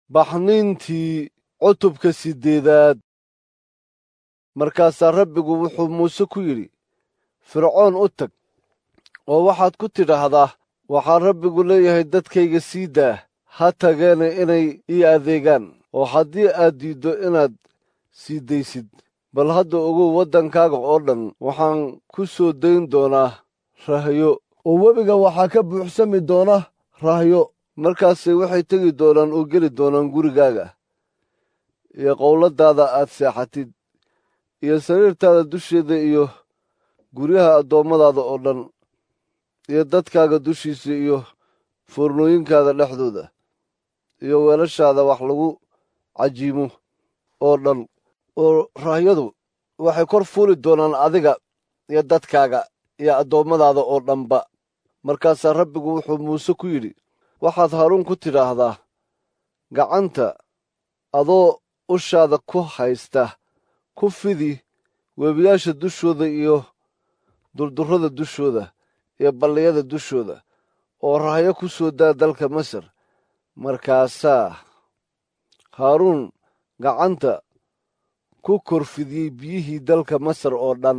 baxniintii cutubka siddeedaad markaasaa rabbigu wuxuu muuse ku yidhi fircoon u tag oo waxaad ku tidhaahdaa waxaa rabbigu leeyahay dadkayga sii daa ha tageena inay ii adeegaan oo haddii aad diiddo inaad sii daysid bal hadda ogow waddankaaga oo dhan waxaan ku soo dayn doonaa rahyo oo webiga waxaa ka buuxsami doona rahyo markaasay waxay tegi doonaan oo geli doonaan gurigaaga iyo qowladaada aad seexatid iyo sariirtaada dusheeda iyo guryaha addoommadaada oo dhan iyo dadkaaga dushiisa iyo foornooyinkaada dhexdooda iyo weelashaada wax lagu cajiimo oo dhan oo rahyadu waxay kor fuuli doonaan adiga iyo dadkaaga iyo addoommadaada oo dhanba markaasaa rabbigu wuxuu muuse ku yidhi waxaad haruun ku tidhaahdaa gacanta adoo ushaada ku haysta ku fidi webiyaasha dushooda iyo durdurrada dushooda iyo balliyada dushooda oo rahyo ku soo daa dalka masar markaasaa haaruun gacanta ku korfidiyey biyihii dalka masar oo dhan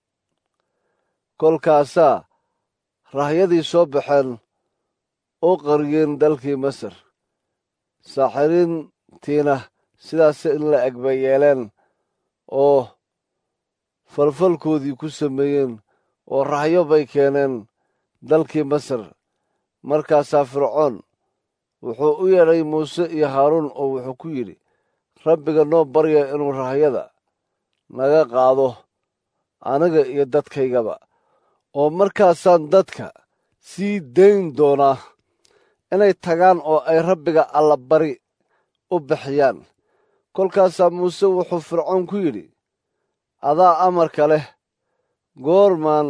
kolkaasaa rahyadii soo baxeen oo qariyeen dalkii masar saaxiriintiina sidaas in la eg bay yeeleen oo falfalkoodii ku sameeyeen oo rahyo bay keeneen dalkii masar markaasaa fircoon wuxuu u yeedhay muuse iyo haaruun oo wuxuu ku yidhi rabbiga noo barya inuu rahyada naga qaado aniga iyo dadkaygaba oo markaasaan dadka sii dayn doonaa inay tagaan oo ay rabbiga allabari u bixiyaan kolkaasaa muuse wuxuu fircoon ku yidhi adaa amarka leh goormaan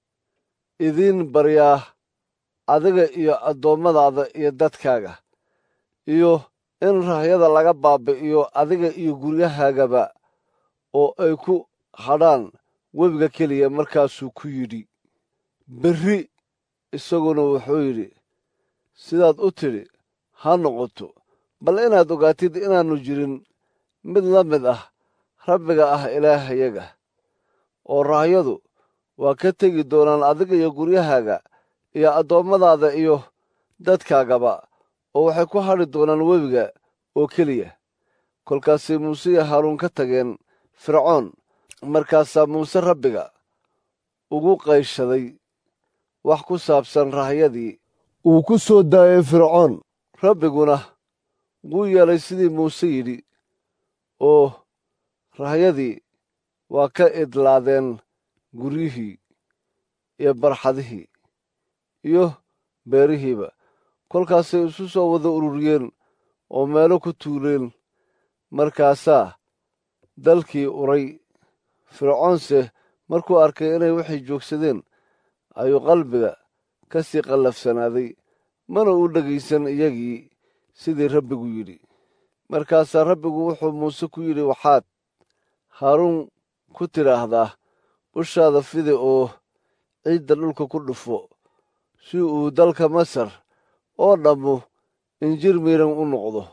idiin baryaa adiga iyo addoommadaada iyo dadkaaga iyo in rahyada laga baabi'iyo adiga iyo guryahaagaba oo ay ku hadhaan webiga keliya markaasuu ku yidhi berri isaguna wuxuu yidhi sidaad u tidhi ha noqoto bal inaad ogaatid inaannu jirin mid la mid ah rabbiga ah ilaahayaga oo rahyadu waa ka tegi doonaan adiga iyo guryahaaga iyo addoommadaada iyo dadkaagaba oo waxay ku hadhi doonaan webiga oo keliya kolkaasay muuse iyo haaruun ka tageen fircoon markaasaa muuse rabbiga ugu qayshaday wax ku saabsan rahyadii uu ku soo daayay fircoon rabbiguna wuu yeelay sidii muuse yidhi oo rahyadii waa ka idlaadeen guryihii iyo barxadihii iyo beerihiiba kolkaasay isu soo wada ururiyeen oo meelo ku tuuleen markaasaa dalkii uray fircoonse markuu arkay inay waxay joogsadeen ayuu qalbiga ka sii qallafsanaaday mana u dhegaysan iyagii sidii rabbigu yidhi markaasaa rabbigu wuxuu muuse ku yidhi waxaad haaruun ku tidhaahdaa ushaada fidi oo ciidda dhulka ku dhufo si uu dalka masar oo dhammu injir miiran u noqdo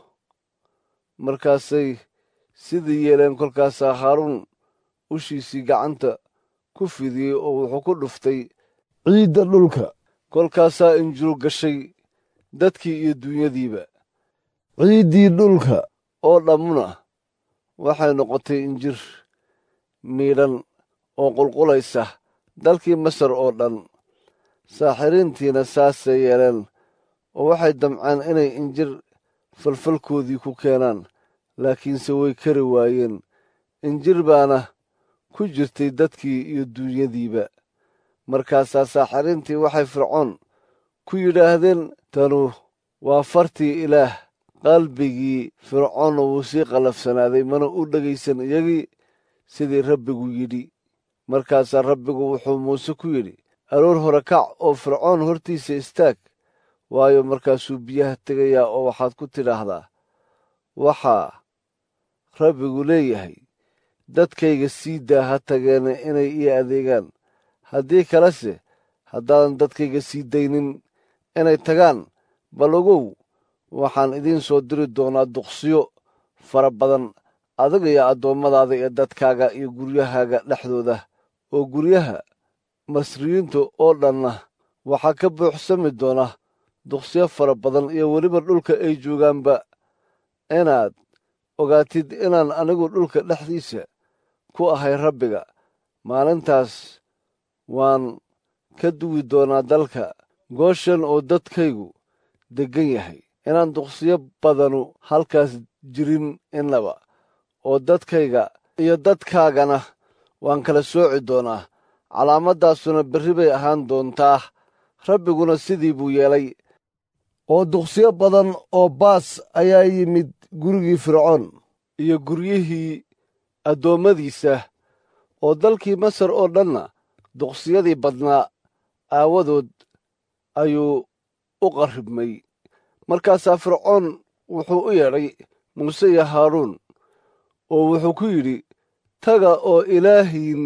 markaasay sidii yeeleen kolkaasaa haaruun ushiisii gacanta ku fidiyey oo wuxuu ku dhuftay ciidda dhulka kolkaasaa injiru gashay dadkii iyo duunyadiiba ciiddii dhulka oo dhammuna waxay noqotay injir miidhan oo qulqulaysa dalkii masar oo dhan saaxiriintiina saasay yeeleen oo waxay damceen inay injir falfalkoodii ku keenaan laakiinse way kari waayeen injir baana ku jirtay dadkii iyo duunyadiiba markaasaa saaxiriintii waxay fircoon ku yidhaahdeen tanu waa fartii ilaah qalbigii fircoonna wuu sii qallafsanaaday mana u dhegaysan iyagii sidii rabbigu yidhi markaasaa rabbigu wuxuu muuse ku yidhi aroor hore kac oo fircoon hortiisa istaag waayo markaasuu biyaha tegayaa oo waxaad ku tidhaahdaa waxaa rabbigu leeyahay dadkayga sii daa ha tageena inay ii adeegaan haddii kalese haddaadan dadkayga sii daynin inay tagaan bal ogow waxaan idiin soo diri doonaa duqsiyo fara badan adiga iyo addoommadaada iyo dadkaaga iyo guryahaaga dhexdooda oo guryaha masriyiinta oo dhanna waxaa ka buuxsami doona duqsiyo fara badan iyo weliba dhulka ay joogaanba inaad ogaatid inaan anigu dhulka dhexdiisa ku ahay rabbiga maalintaas waan ka duwi doonaa dalka gooshan oo dadkaygu deggan yahay inaan duqsiyo badanu halkaas jirin innaba oo dadkayga iyo dadkaagana waan kala sooci doonaa calaamaddaasuna berri bay ahaan doontaa rabbiguna sidii buu yeelay oo duqsiyo badan oo baas ayaa yimid gurigii fircoon iyo guryihii addoommadiisa oo dalkii masar oo dhanna duqsiyadii badnaa aawadood ayuu u qarribmay markaasaa fircoon wuxuu u yeedhay muuse iyo haaruun oo wuxuu ku yidhi taga oo ilaahiin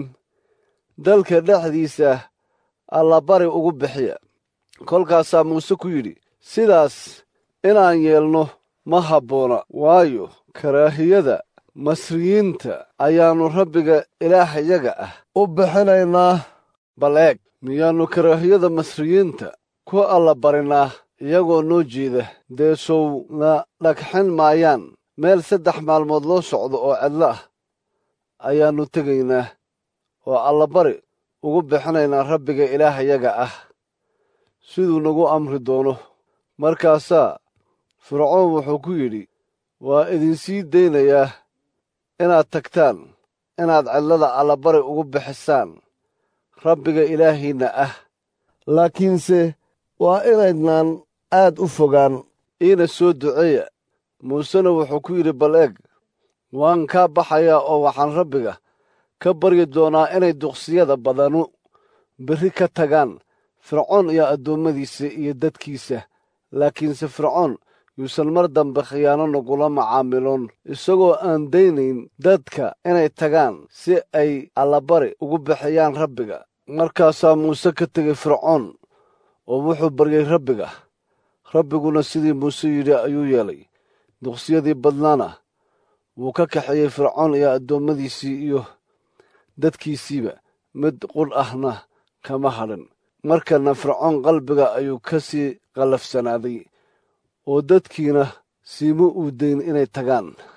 dalka dhexdiisa allabari ugu bixiya kolkaasaa muuse ku yidhi sidaas inaan yeelno ma habboona waayo karaahiyada masriyiinta ayaannu rabbiga ilaahayaga ah u bixinaynaa bal eeg miyaannu karaahiyada masriyiinta ku allabarinaa iyagoo noo jeeda dee sowna dhagxin maayaan meel saddex maalmood loo socdo oo cidlo ah ayaannu tegaynaa oo allabari ugu bixinaynaa rabbiga ilaahayaga ah siduu nagu amri doono markaasaa fircoon wuxuu ku yidhi waa idinsii daynayaa inaad tagtaan inaad cidlada allabari ugu bixisaan rabbiga ilaahiinna ah laakiinse waa inaydnaan aad u fogaan iina soo duceeya muusena wuxuu ku yidhi bal eeg waan kaa baxayaa oo waxaan rabbiga ka baryi doonaa inay duqsiyada badanu berri ka tagaan fircoon iyo addoommadiisa iyo dadkiisa laakiinse fircoon yuusan mar dambe khiyaano nagula macaamiloon isagoo aan daynayn dadka inay tagaan si ay allabari ugu bixiyaan rabbiga markaasaa muuse ka tegey fircoon oo wuxuu baryey rabbiga rabbiguna sidii muuse yidhi ayuu yeelay duqsiyadii badnaana wuu ka kaxeeyey fircoon iyo addoommadiisii iyo dadkiisiiba mid qudh ahna kama hadhin markana fircoon qalbiga ayuu ka sii qallafsanaaday oo dadkiina siima uu dayn inay tagaan